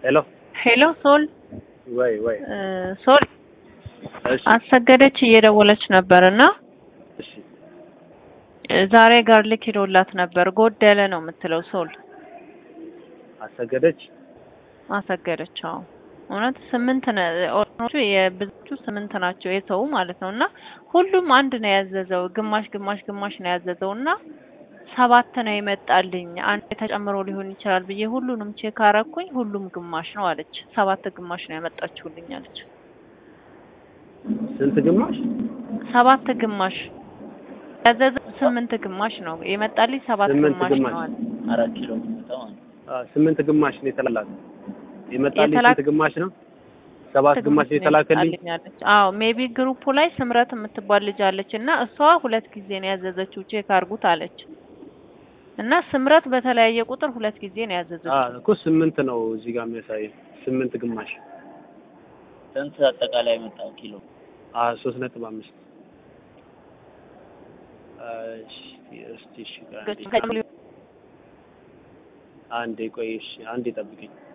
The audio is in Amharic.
ሄሎ ሄሎ ሶል ወይ ወይ እ ሶል እሺ አሰገደች እየደወለች ነበር እና እሺ እ ዛሬ ጋርሊክ ሄዶላት ነበር ጎደለ ነው የምትለው ሶል አሰገደች አሰገደች። አዎ እውነት ስምንት ነ ኦርኖቹ የብዙዎቹ ስምንት ናቸው የሰው ማለት ነው እና ሁሉም አንድ ነው ያዘዘው ግማሽ ግማሽ ግማሽ ነው ያዘዘው እና ሰባት ነው የመጣልኝ አንድ ተጨምሮ ሊሆን ይችላል ብዬ ሁሉንም ቼክ አረኩኝ ሁሉም ግማሽ ነው አለች ሰባት ግማሽ ነው ያመጣችሁልኝ አለች ስንት ግማሽ ሰባት ግማሽ ያዘዘው ስምንት ግማሽ ነው የመጣልኝ ሰባት ስምንት ግማሽ ግማሽ። ነው አለ አራት ኪሎ የምትመጣው ማለት ነው። አ፣ ስምንት ግማሽ ነው የተላላት የመጣልኝ የተላክ- ስንት ግማሽ ነው ሰባት ግማሽ ነው የተላከልኝ የመጣልኝ አለች። አዎ ሜቢ ግሩፑ ላይ ስምረት የምትባል ልጅ አለች እና እሷ ሁለት ጊዜ ነው ያዘዘችው ቼክ አርጉት አለች እና ስምረት በተለያየ ቁጥር ሁለት ጊዜ ነው አ ያዘዘችው። እኮ ስምንት ነው እዚህ ጋር የሚያሳየው ስምንት ግማሽ ስንት አጠቃላይ የመጣው ኪሎ? አ ሶስት ነጥብ አምስት አ፣ እሺ እስቲ እሺ ቆይ አንዴ አንዴ ቆይ እሺ አንዴ ጠብቂኝ